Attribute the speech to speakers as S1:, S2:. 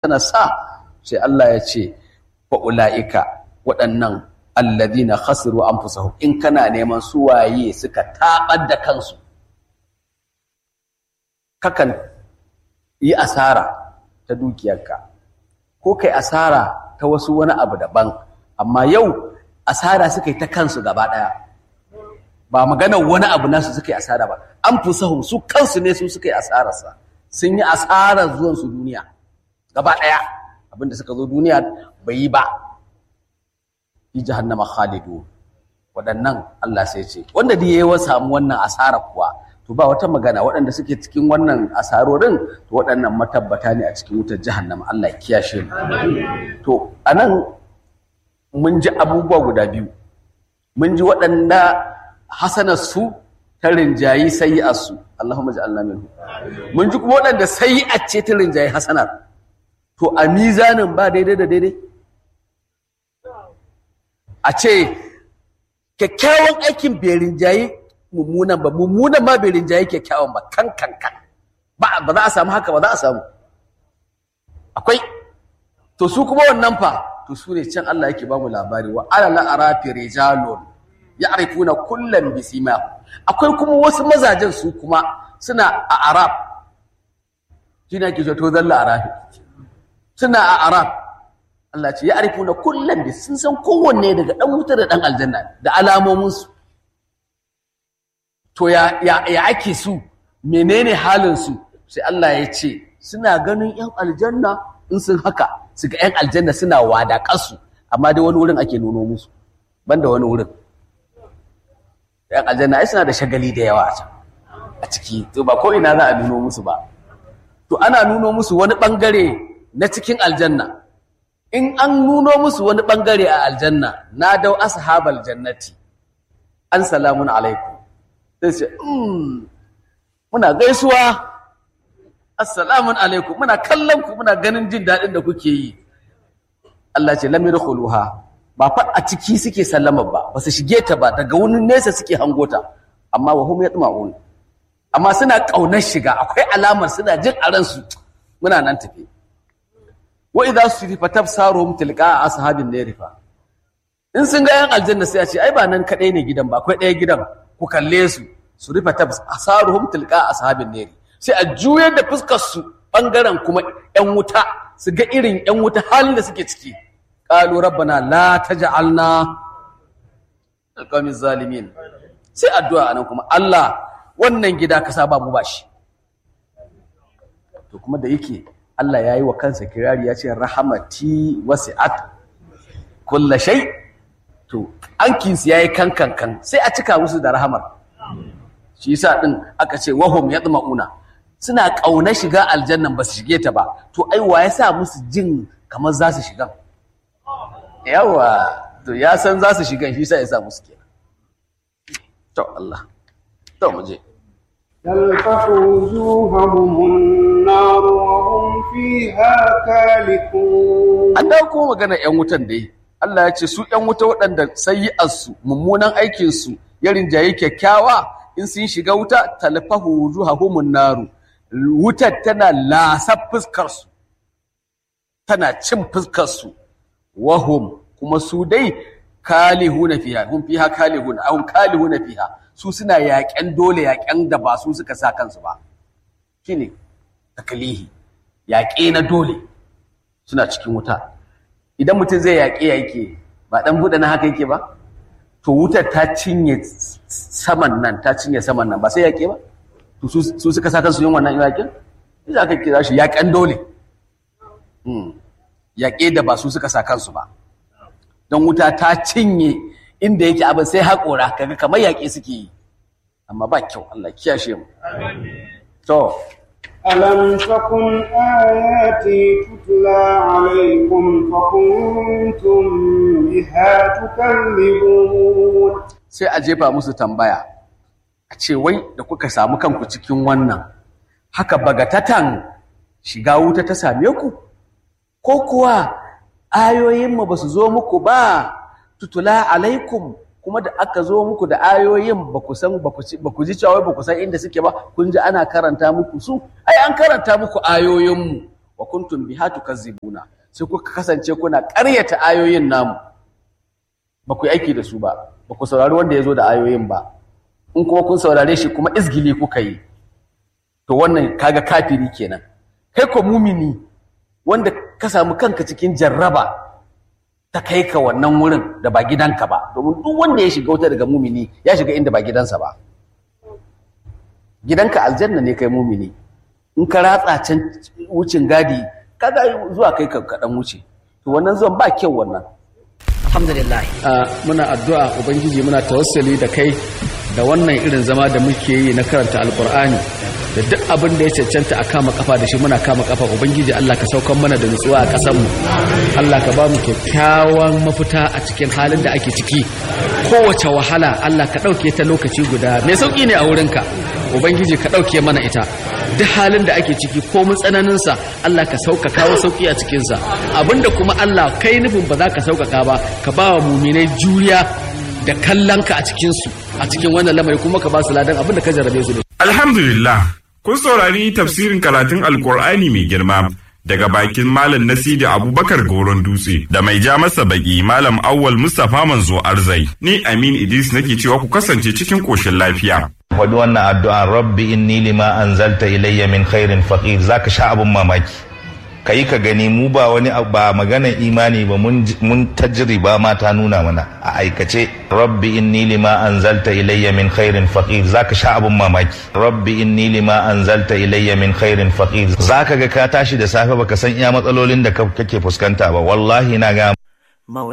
S1: sa sai Allah ya ce fa ulaika waɗannan alladhina khasiru anfusahum in kana neman su waye suka tabar da kansu kakan yi asara ta dukiyarka ko kai asara ta wasu wani abu daban amma yau asara suka yi ta kansu gaba ɗaya ba maganar wani abu nasu suka yi asara ba an fusahum su kansu ne su suka yi asararsa sun yi asarar zuwansu duniya gaba ɗaya abinda suka zo duniya bai yi ba fi jahannama khalidu waɗannan Allah sai ce wanda da yayi samu wannan asara kuwa to ba wata magana waɗanda suke cikin wannan asarorin to waɗannan matabbata ne a cikin wutar jahannama Allah ya kiyashe mu to anan mun ji abubuwa guda biyu mun ji waɗanda hasanar su ta rinjayi sayi'ar su Allahumma ja'alna minhu mun ji kuma waɗanda sayi'ar ce ta rinjayi hasanar to a mizanin ba daidai da daidai a ce kyakkyawan aikin bai rinjayi mummunan ba mummunan ma bai rinjayi kyakkyawan ba kan kan kan ba ba za a samu haka ba za a samu akwai to su kuma wannan fa to su ne can Allah yake ba mu labari wa ala la arafi rijalun ya'rifuna kullam bisima akwai kuma wasu mazajen su kuma suna a arab shine ake to zalla arafi suna a arab Allah ce ya'rifuna kullam bi sun san kowanne daga dan wuta da dan aljanna da alamomin su to ya ya, ya ake su menene halin su sai Allah ya ce suna ganin yan aljanna in sun haka su ga yan aljanna suna wadaƙarsu amma dai wani wurin ake nuno musu banda wani wurin yan aljanna ai suna da shagali da yawa a can a ciki to ba ko ina za a nuno musu ba to ana nuno musu wani bangare na cikin aljanna in an nuno musu wani bangare a aljanna na dau ashabal jannati an salamun alaikum sai ce muna gaisuwa assalamun alaikum muna kallon ku muna ganin jin daɗin da kuke yi Allah ce lam yadkhuluha ba fa a ciki suke sallama ba ba su shige ta ba daga wani nesa suke hangota amma wa hum yatma'un amma suna kaunar shiga akwai alamar suna jin a ransu muna nan tafi wa idza surifa tabsaruhum tilqa ashabin narifa in sun ga yan aljanna sai a ce ai ba nan kadai ne gidan ba akwai ɗaya gidan ku kalle su surifa tabsaruhum tilqa ashabin nari sai a juyar da fuskar su bangaren kuma yan wuta su ga irin yan wuta halin da suke ciki qalu rabbana la taj'alna alqawmiz zalimin sai addu'a anan kuma Allah wannan gida ka sa babu bashi to kuma da yake Allah ya yi wa kansa kirari ya ce rahamati wasi'at kulla shay to ankinsu ya yi kankankan sai a cika musu da rahamar shi yasa din aka ce wahum yatma'una suna ƙauna shiga aljannan ba su shige ta ba to ai wa ya sa musu jin kamar za su shiga yawa to ya san za su shiga shi sa ya sa musu kenan to Allah to mu je
S2: تلفح وجوههم النار وهم فيها كالحون
S1: an dauko magana yan wutan dai Allah ya ce su yan wuta waɗanda sayyi'arsu mummunan aikinsu ya rinjaye kyakkyawa in sun shiga wuta talfahu wujuhahumun naru wutar tana lasa fuskarsu tana cin fuskarsu wahum kuma su dai kalihuna fiha hum fiha kalihuna ahum kalihuna fiha su suna yaƙen dole yaƙen da ba su suka sa kansu ba shine takalihi yaƙe na dole suna cikin wuta idan mutum zai yaƙe yake ba dan buɗe na haka yake ba to wutar ta cinye saman nan ta cinye saman nan ba sai yaƙe ba to su suka sa kansu yin wannan yaƙin za ka kira shi yaƙen dole yaƙe da ba su suka sa kansu ba don wuta ta cinye inda yake abin sai haƙora kaga kamar yaƙe suke yi amma ba kyau Allah kiyashe mu to
S2: ألم تكن آياتي تتلى عليكم فكنتم بها تكذبون
S1: sai a jefa musu tambaya a ce wai da kuka samu kanku cikin wannan haka bagatatan shiga wuta ta same ku ko kuwa ayoyinmu ba su zo muku ba tutula alaikum kuma da aka zo muku da ayoyin ba ku san ba ku ji cewa ba ku san inda suke ba kun ji ana karanta muku su ai an karanta muku ayoyinmu wa kuntum biha tukazzibuna sai kuka kasance kuna ƙaryata ayoyin namu ba ku yi aiki da su ba ba ku saurari wanda ya zo da ayoyin ba in kuma kun saurare shi kuma izgili kuka yi to wannan kaga kafiri kenan kai ko mumini wanda ka samu kanka cikin jarraba ta kai ka wannan wurin da ba gidanka ba domin duk wanda ya shiga wuta daga mumini ya shiga inda ba gidansa ba gidanka aljanna ne kai mumini in ka ratsa can wucin gadi kaga zuwa kai ka kaɗan wuce to wannan zuwan ba kyau wannan
S3: alhamdulillah
S1: muna addu'a ubangiji muna tawassali da kai da wannan irin zama da muke yi na karanta alkur'ani da duk abin da ya cancanta a kama kafa da shi muna kama kafa ubangiji Allah ka saukan mana da nutsuwa a ƙasar mu Allah ka ba mu kyakkyawan mafita a cikin halin da ake ciki kowace wahala Allah ka ɗauke ta lokaci guda mai sauƙi ne a wurinka ubangiji ka ɗauke mana ita duk halin da ake ciki ko mun tsananinsa Allah ka sauka kawo sauƙi a cikinsa abinda kuma Allah kai nufin ba za ka sauƙaƙa ba ka ba wa muminai juriya da kallonka a cikinsu a cikin wannan lamari kuma ka ba su ladan abin da ka jarrabe su da
S4: Alhamdulillah, kun saurari tafsirin karatun Alkur'ani mai girma daga bakin Malam Nasidi Abubakar Goron Dutse da mai ja masa baki Malam Awwal Mustapha Manzo Arzai. Ni Amin Idris nake cewa ku kasance cikin koshin lafiya.
S5: Wadi wannan addu'an Rabbi inni lima anzalta ilayya min khairin faqir zaka sha abun mamaki. ka yi ka gani mu ba wani ba maganar imani ba mun tajriba ma ta nuna mana a aikace rabbi inni lima anzalta ilayya min khairin faqir zaka sha abun mamaki rabbi inni lima anzalta ilayya min khairin faqir zaka ga ka tashi da safe baka san iya matsalolin da kake fuskanta ba wallahi na ga